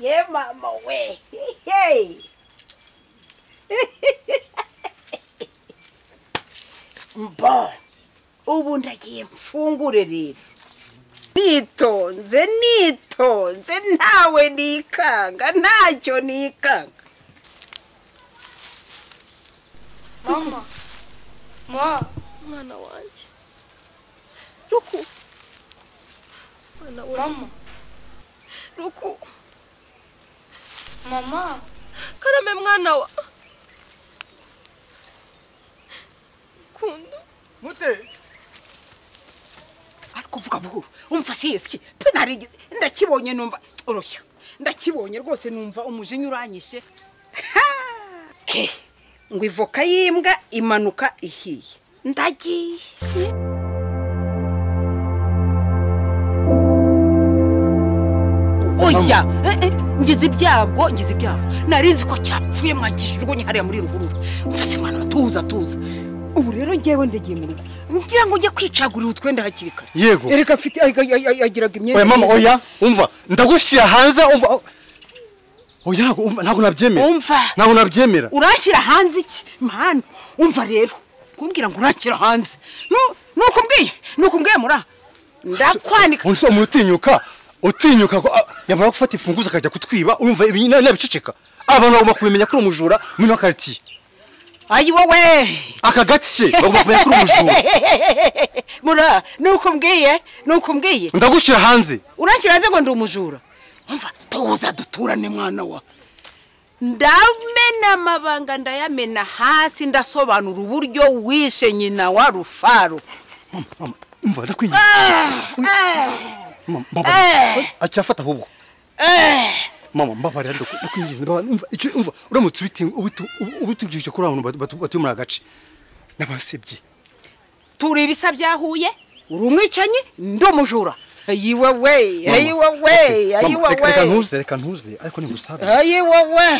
Hey, mama, we. Hey. Mbona. Ubu ndagiye mfungure rero. Nitonze, nitonze, ntawe nikanga, ntacyo nikanga. mama ma umwana wanjye ruku umwana we mama ruku mama karame mwana wa kundu mute Ariko uvuga buhuru, umva siyesiki, penari ndakibonye numva oroshya. Ndakibonye rwose numva umujinya uranyishe. Ke, ngo ivoka y'imbwa imanuka ihiye. Ndagiye. Oya, eh, eh, ngize ibyago, ngize ibyago. Nari nzi ko cyapfuye mwagishijwe hariya muri ruhurura. Mfase mwana tuza tuza. Ubu rero ngewe ndagiye mu rugo. Ngira ngo ujye kwicagurira utwenda hakiri kare. Yego. Ereka mfite ay- ay- ay- ay- agiraga imyenda. oya mama myiza. oya umva ndagushyira hanze umva o- oya ntabwo- umva, ntabwo nabyemera Umva. ntabwo nabyemera Uranshyira hanze iki? Mana, umva rero. Kumbwira ngo uranshyira hanze. Nu- Nuko mbwiye, nuko mbwiye mura. Ndakwanika. undi si umuntu utinyuka utinyuka ko ah, yamara gufata imfunguzo akajya kutwiba urumva ibi nawe nabiceceka abantu bagomba kubimenya ko uri umujura muri wa karitsiye Ayi wowe. aka gace bagomba kumenya ko uri umujura mura nuko mbwiye nuko mbwiye ndagushyira hanze urakira ngo ndi umujura umva tuza duturane mwana wa ndamena amabanga ndayamena hasi ndasobanura uburyo wishe nyina wa rufaro mama umva ndakwinginze mama mbabarira acyafata ahubwo mama mbabarira ndakwi- ndakwinginze mbabarira umva icyo umva uramutse ubiti- ubiti- ubitubwije kuri abantu batu- batu- batuye muri aka gace n'abasebye turi ibisa byahuye uri umwicanyi ndi umujura ayiwe we ayiwe we ayiwe Mama, reka- reka we ntuze reka ntuze ariko ningusabe ayiwe we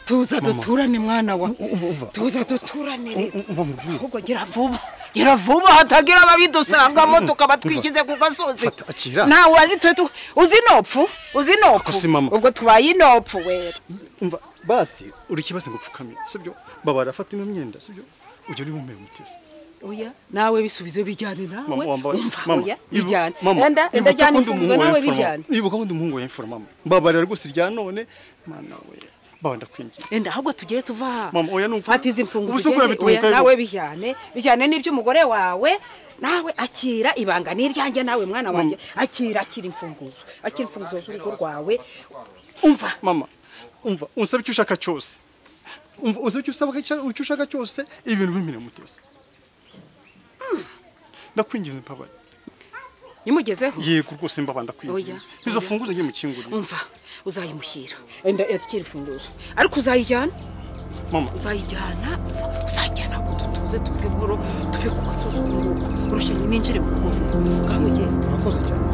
tuza Mama. duturane mwana wa umva, umva. tuza duturane rero umva mubwire ahubwo gira vuba gira vuba hatagira ababidusangamo tukaba twishyize ku gasozi Fata, akira. nawe ari twe tu- uzi inopfu uzi inopfu Ako si mama. ubwo tubaye inopfu wera umva basi uri ikibazo ngo upfukame sibyo babara fata ino myenda sibyo ujya uri bumere umutesi oya nawe bisubizo bijyane nawe mama wambaye umva mama oya ibu- bijyane mama, enda enda ibuka jyana ko ndi imfunguzo umuhungu wa nawe Imfura, mama. bijyane ibuka ko ndi umuhungu wa imfura mama babarira rwose irya none mana we baba ndakwingiye enda ahubwo tugere tuva aha Mama, oya, ni ukuri. fata izi mfunguzo Ubu se ukura ugende, bituma oya, ukabibona. nawe bijyane bijyane n'iby'umugore wawe nawe akira ibanga n'iryanjye nawe mwana wanjye akira akira imfunguzo akira imfunguzo z'urugo rwawe umva mama umva unsabe icyo ushaka cyose umva unsabe icyo usaba icyo- icyo ushaka cyose ibintu bimere umutesi ndakwingiza mbabare nimugezeho yego rwose mbaba Oya, ndakwingiza izo oya. funguzo njye mukingurire umva uzayimushyira enda yakira imfunguzo ariko uzayijyana mama uzayijyana umva, uzajyana ko dutuze tuve buhoro tuve ku gasozi ubu ngubu urushanyi ninjire mu kuvuga ngaho ugenda urakoze cyane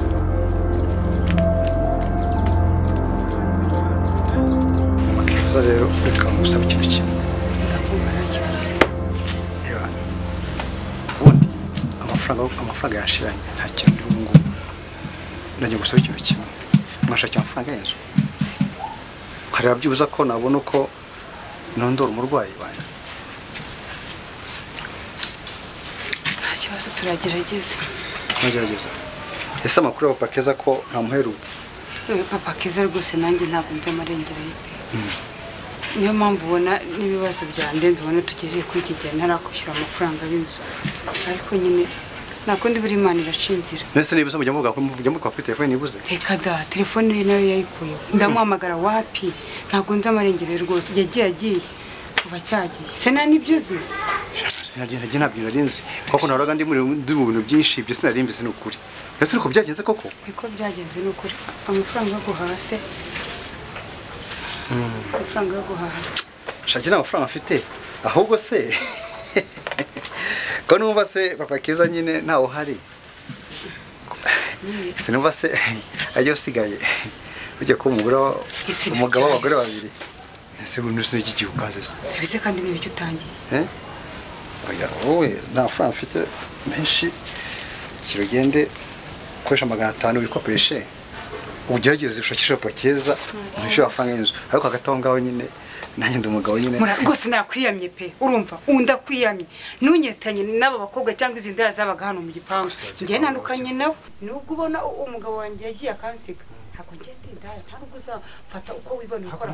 Gusa rero reka ngusaba ikintu kimwe Reba, ubundi amafaranga amafaranga yashiranye nta kintu ndi ubu ngubu ndagiye gusaba ikintu kimwe mwashakira amafaranga y'inzu hareba byibuze ko nabona uko nondora umurwayi wanjye nta kibazo turagerageza ntugerageza ese amakuru y'abapapa keza ko ntamuherutse Wowe papa keza rwose nanjye ntabwo nzi amarengero ye niyo mpamvu ubona n'ibibazo byandenze ubona tugeze kuri iki gihe ntarakwishyura amafaranga y'inzu ariko nyine nta kundi buri imana iraca inzira mbese niba usaba ujya muvuga kuri telefone nibuze reka da telefone ye nayo yayikuyeho ndamuhamagara wapi ntabwo nzi amarengero ye rwose yagiye agiye kuva cyagiye se nta nibyo uzi sinagenda njye ntabwo narinzi kuko nahoraga ndi muri- ndi mu bintu byinshi ibyo sinarimbizi ni ukuri ese uko byagenze koko niko byagenze ni ukuri amafaranga yo guhaha se amafaranga yo guhaha shaki nta mafaranga afite ahubwo se ko numva se papa keza nyine ntawe uhari sinumva se ajya usigaye ujya kuba umugore wa- Isi umugabo ntacyo w'abagore azi. babiri ese ubu n'isi n'iki gihe ukaze se mbese kandi n'ibyo utangiye Eh? oya wowe nta mafaranga mfite menshi kirugende ukoresha magana atanu wikopeshe ugerageze ushakishe pakeza uhishe amafaranga y'inzu ariko hagati aho ngaho nyine nanjye ndi umugabo nyine Mura- rwose nakwiyamye pe urumva ubu ndakwiyamye ntunyetanye n'aba bakobwa cyangwa izi ndaya zabaga hano mu gipangu Gusa yagiye njye kwa nandukanye nawe nubwo ubona u- umugabo wanjye yagiye akansiga ntabwo njye ndi indaya ntabwo uzafata uko wibona ukora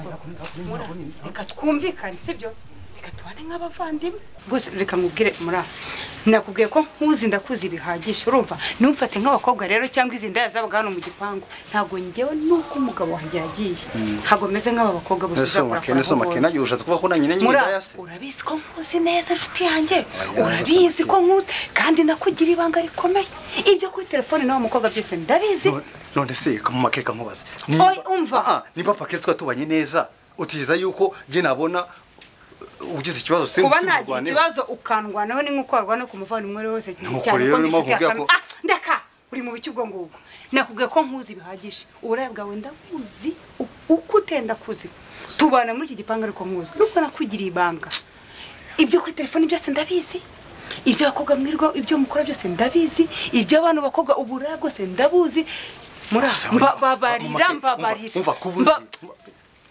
mura reka twumvikane sibyo reka tubane nk'abavandimwe rwose reka nkubwire mura nakubwiye ko nkuzi ndakuzi bihagije urumva ntumfate nk'abakobwa rero cyangwa izi ndaya zabaga hano mu gipangu ntabwo njyewe nuko umugabo wanjye yagiye ntabwo meze nk'aba bakobwa bose uza nesomake kurakora aho nesomake ubonye. nanjye ushatse kuba ko nanyine nyine Mura, indayase urabizi ko nkuzi neza inshuti yanjye Oya, urabizi urabizi. ko nkuzi kandi nakugira ibanga rikomeye ibyo kuri telefone n'uwo mukobwa byose ndabizi None- none se kamumake kamubaza Oy, umva. Ah, ah, niba pakezi twatubanye neza utigeza yuko njye nabona ugize ikibazo se kuba se nagira murwane- ikibazo ukandwanaho ni nk'uko warwana ku muvandimwe wari wese Nuko cyane rero ko ndi urimo inshuti ya kumbwira kamere ko- ah ndeka uri mu bice ubwo ngubwo nakubwiye ko nkuzi bihagije uburaya bwawe ndakuzi u- uko utenda kuzi tubana muri iki gipangu ariko nkuzi nubwo nakugiriye ibanga ibyo kuri telefoni byose ndabizi ibyo abakobwa mwirirwa ibyo mukora byose ndabizi ibyo abantu bakobwa uburaya bwose ndabuzi muri Gusa mba urimo- babarira umva- mbabarira umva kubunzi Mba-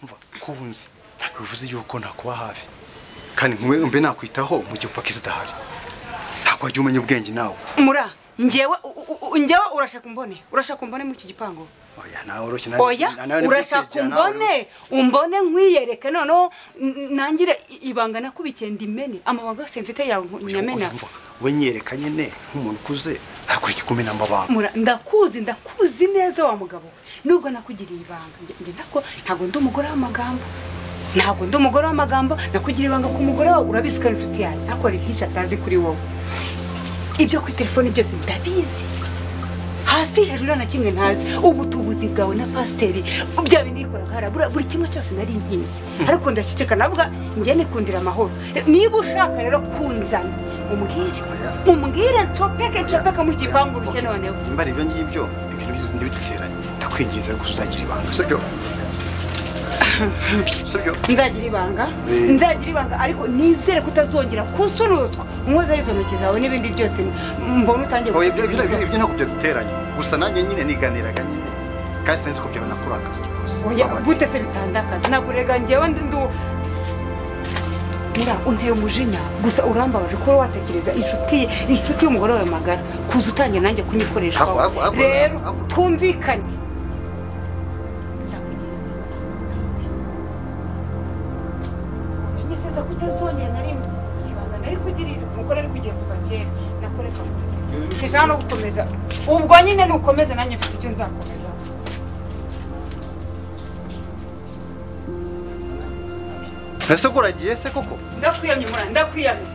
umva kubunzi ntabwo bivuze yuko nakuba hafi kandi nkwe mbe nakwitaho mu gihe pakezi idahari ntabwo wajya umenya ubwenge nawe mura njyewe u- u- u- njyewe urashaka umbone urashaka umbone muri iki gipangu oya nawe oroshye nawe- oya nawe ni urashaka kwitegera, nawe ni- umbone umbone nkwiyereke noneho n- nangire i- ibanga nakubikenda ndimene amabanga yose mfite yawe nku- Oya, nyamena umva, we nyereka nyine nk'umuntu ukuze hakurikije kumena amabanga mura ndakuzi ndakuzi neza wa mugabo we nubwo nakugiriye ibanga Njye- njye ntabwo ntabwo ndi umugore w'amagambo ntabwo ndi umugore w'amagambo nakugiriye ibanga ku mugore wawe urabizi ko ari inshuti yanjye akora ibyinshi atazi kuri wowe ibyo kuri telefoni byose ndabizi hasi hejuru nta na kimwe ntazi ubu tubuzi bwawe na pasiteri bya bindi yikoraga harabura buri kimwe cyose nari nkizi ariko ndaceceka navuga njye nikundira amahoro niba ushaka rero kunzana umbwire umbwire ncopeke ncopeke mu gipangu rushya noneho nimba ari ibyo ngibyo ibyo nibyo- ntibiduteranye ndakwinginze gusa uzagira ibanga sibyo sibyo nzagira ibanga Eh. nzagira ibanga ariko nizere ko utazongera kusunutswa umwozeho izo ntoki zawe n'ibindi byose mbona utangiye Oya, ibyo ibyo- ibyo- ibyo ntabwo byaduteranye gusa nanjye nyine niganiraga nyine kandi sinzi ko byabona kuri akazi rwose oya Babaye. gute se bitandakazi ntabwo rega njyewe ndi ndu mura unteye umujinya gusa urambabaje ko wowe watekereza inshuti ye inshuti y'umugore wawe magara kuza utangiye nanjye kunyikoreshaho Ako- ako- ako- rero ako- twumvikane unyizeza ko utazongera na rimwe gusa ibanga nari kugirira umugore ari kugiye kuva kera nakoreka sinshaka no gukomeza ubwo nyine nukomeza nanjye mfite icyo nzakomeza ese ko uragiye se koko ndakwiyamye mura ndakwiyamye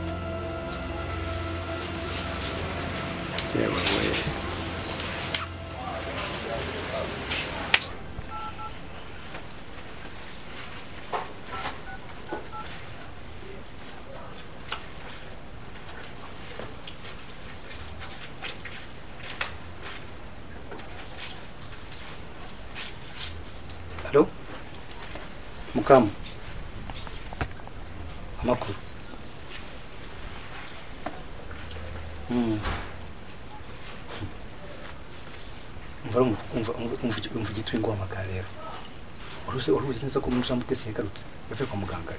yewe we halo mukamu amakuru Mm. umva rumva- umva umva umva igitwi nguhamagara rero uruzi uruzi neza ko muri mutesi yagarutse yavuye kwa muganga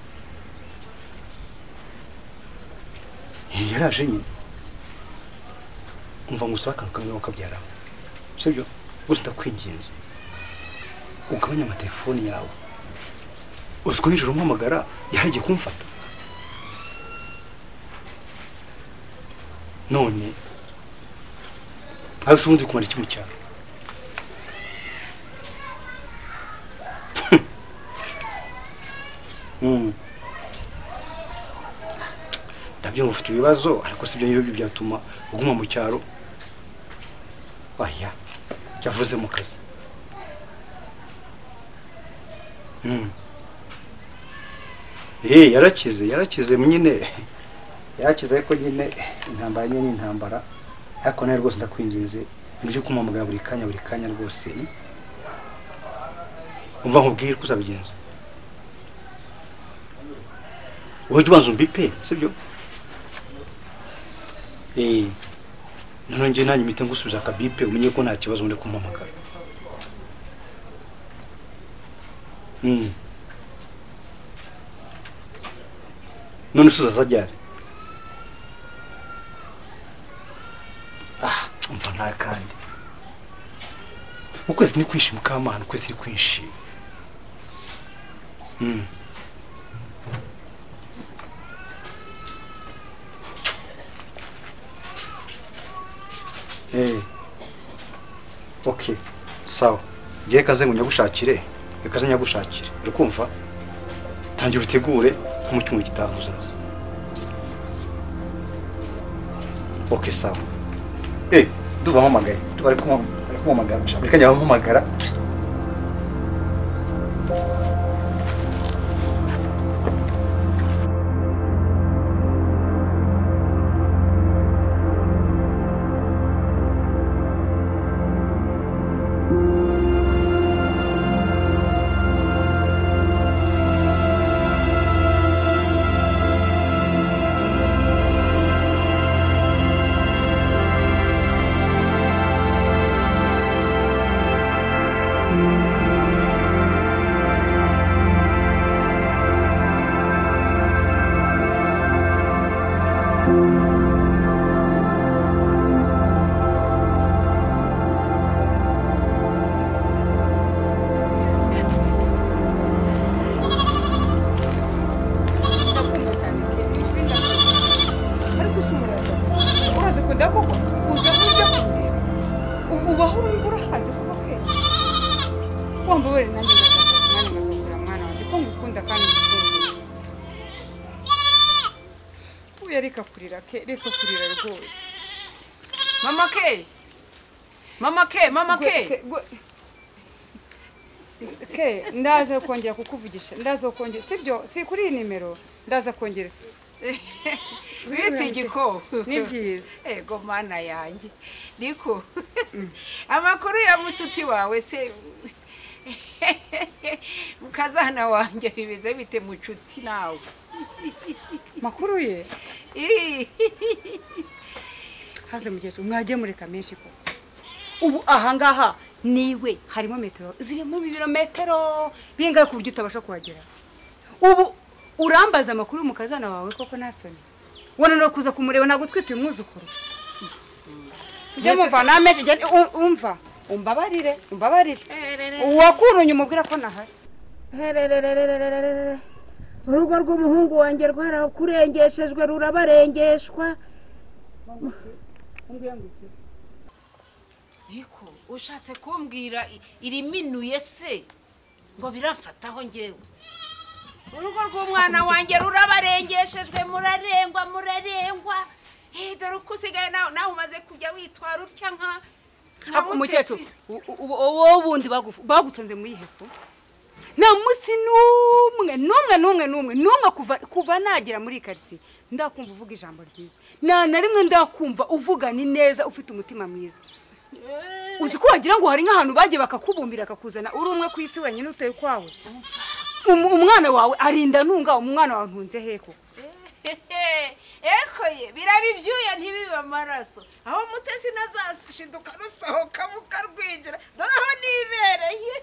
Eh, yaraje nyine umva ngo usaba akantu kamwe wakabyara sibyo gusa ndakwinginze ugabanye amatelefoni yawe uzi ko nijoro umuhamagara yaragiye kumfata none aho se ubundi kumara iki mu cyaro Mm. ndabyumva ufite ibibazo ariko si ibyo ngibyo byatuma uguma mu cyaro oya yavuze mu kazi Mm. Eh, yarakize yarakize nyine yarakize ariko nyine intambara nyine ni intambara ariko nawe rwose ndakwinginze ibyo kumamagara buri kanya buri kanya rwose eh? umva nkubwire ko uzabigenza wowe jya ubanza umbipe sibyo eee noneho njye nanjye mpita ngusubiza akabipe umenye ko nta kibazo ndi kumamagara none usuza azajyane ah umva nta kandi ukwezi ni kwishima kamana ukwezi ni kwishima Mm. Eh. Okay. Sawa. Ngiye kaze ngo nyagushakire. Kaze nyagushakire. Urikumva? Tangira utegure mu cyumweru gitaha uzaza. Okay, sawa. Eh, duba mpamagaye. Duba ari kumwa ari kumwamagara. Reka njya mpamagara. reka kurira ke reka kurira rwose mama ke mama ke mama Gwe- ke gwe- ke ndaza kongera kukuvugisha ndaza kongera sibyo si kuri iyi nimero ndaza kongera bita igikoko ni byiza ego mana yanjye niko amakuru ya mucuti wawe se mukazana wanjye bimeze bite mucuti nawe makuru ye Ih, haze mugeze mwajye mureka menshi ko ubu ahangaha niwe harimo metero zirimo ibirometero bingahe ku buryo utabasha kuhagera ubu urambaza amakuru y'umukazana wawe koko nta soni wana no kuza kumureba ntabwo utwite umwuzukuru ujye mumva namenshi jya- u- umva umbabarire umbabarire uwakurunye umubwira ko nahari herererererererere urugo rw'umuhungu wanjye rwarakurengeshejwe rurabarengeshwa niko ushatse kumbwira i- iriminuye se ngo biramfataho njyewe urugo rw'umwana wanjye rurabarengeshejwe murarengwa murarengwa Eh, dore uko usigaye nawe nawe umaze kujya witwara utya nka nka umukecuru mutesi. wowe wundi bagufu- bagusonze muri hefu nta munsi n'umwe n'umwe n'umwe n'umwe n'umwe kuva kuva nagera muri iyi karitsiye ndakumva uvuga ijambo ryiza nta na rimwe ndakumva uvugana neza ufite umutima mwiza uzi ko wagira ngo hari nk'ahantu bagiye bakakubumbira bakakuzana uri umwe ku isi wenyine utuye ukwawe Um- umwana wawe arinda ntunga umwana wawe ntunze he koko eko ye biraba ibyuya ntibibe amaraso aho mutesi nazashinduka rusohoka mukarwinjira dore aho nibereye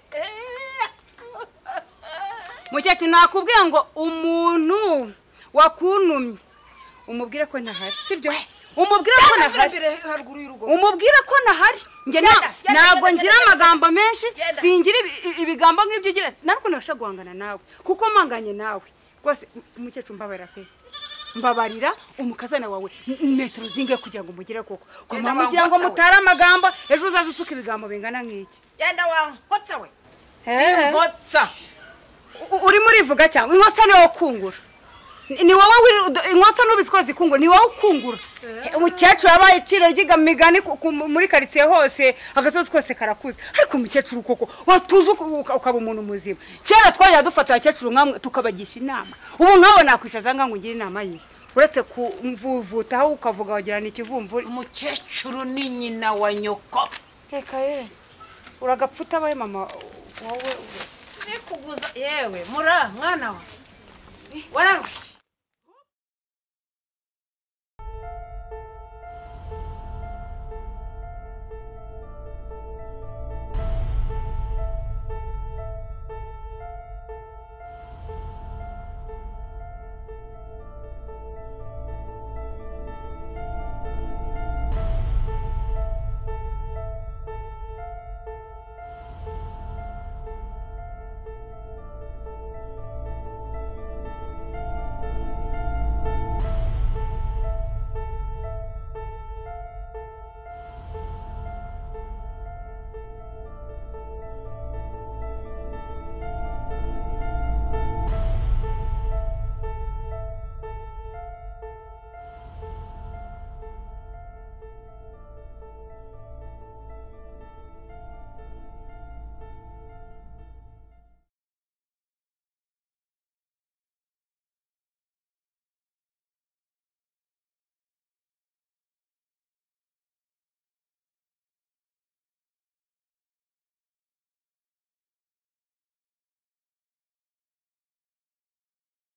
mukecuru nakubwiye ngo umuntu wakunumye umubwire ko ntahari sibyo umubwire ko ntahari haruguru y'urugo umubwire ko nahari njye nta- Genda, genda, ntabwo genda, ngira genda, amagambo menshi Genda. singira ibi- i- ibigambo nk'ibyo ugira narwo nabasha guhangana nawe kuko mpanganye nawe rwose m- mukecuru mbabarira pe mbabarira umukazana wawe m- metero zingahe kugira ngo umugire koko Genda, kwamara kugira ngo wangotsa we. mutare amagambo ejo uzaze usuka ibigambo bingana nk'iki genda wawe nkotsa we Eh. nkotsa U- urimo urivuga cyangwa inkotsa ni wowe ukungura Ni- ni wowe wiri- udo- inkotsa n'ubizi ko zikungura ni wowe ukungura umukecuru yabaye iciro ry'igamigani ku- ku- muri karitsiye hose agasozi kose karakuze ariko umukecuru koko watuje uka- uka- ukaba umuntu muzima kera twajya dufata abakecuru nkamwe tukabagisha inama ubu nkabo nakwicaza nkangu ngira inama nyine uretse kumvuvutaho ukavuga wagira ni ikivumvuri umukecuru ni nyina wa nyoko reka ye uragapfa utabaye mama wowe nikuguza yewe mura mwana wa wararushye